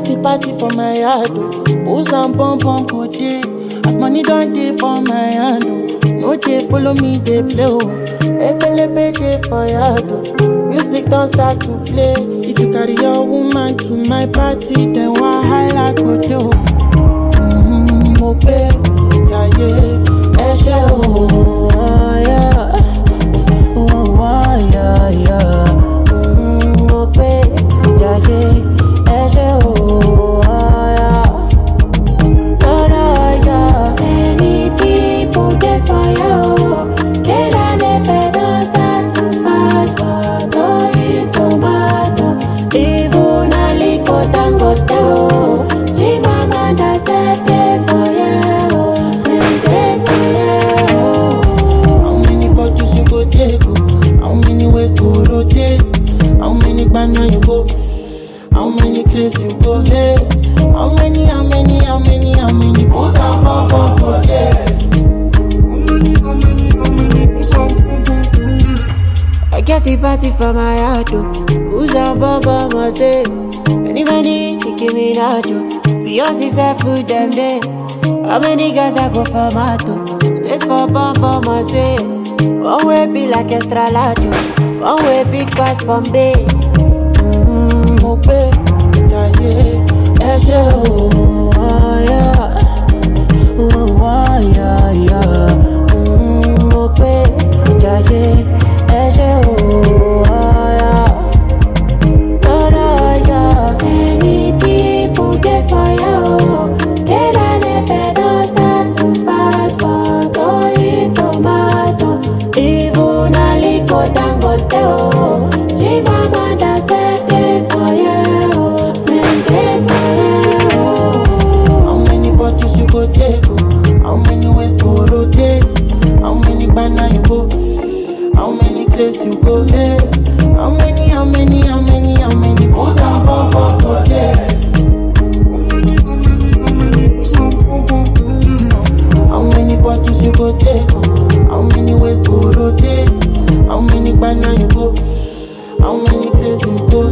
get the party for my yard, oh. Booze and bum bum go day. As money don't day for my hand, oh. No day follow me, they play, oh. Ebelebe day for yard, oh. Music don't start to play. If you carry your woman to my party, then wahala go do. Mm, mo pe, yeah, yeah, ẹ ṣé o, oh, yeah. Oh, oh, yeah, yeah. Mm, mo pe, yeah, yeah, ẹ ṣé o, oh, yeah. Oh, no, yeah. Many people dey fire o. Kelalepe don start to fight for Toyin tomato. Even Aliko Dangote o. Chimamanda sef dey fire o. Dem dey fire o. How many bottles you go take? oh? How many ways go rotate? How many banana you go? How many craze you go face? How many, how many, how many, how many booze and bum bum go there? I get a party for my heart, oh. Who's on Bamba must say? Many, many, Nicki Minaj, oh. Beyonce said food them day. How many guys I go for Mato? Space for Bamba must say. One way be like extra large, oh. One way big pass Bombay. Mm, mo pe, jayé, ẹ ṣé o, oh, yeah. Oh, oh, yeah, yeah. Mm, mo pe, jayé, ẹ ṣé o, oh, yeah. Oh, no, yeah. Many people get fire, oh. Kelalepe don start to fight for Toyin tomato. Even Aliko Dangote, oh. Chimamanda sef dey fire, oh. Dem dey fire, oh. How many bottles you go take? oh? How many ways go rotate? How many banana you go? How many craze you go face? How many, how many, how many, how many booze and bum bum go there? How many bottles you go take? oh? How many ways go rotate? How many banana you go? How many craze you go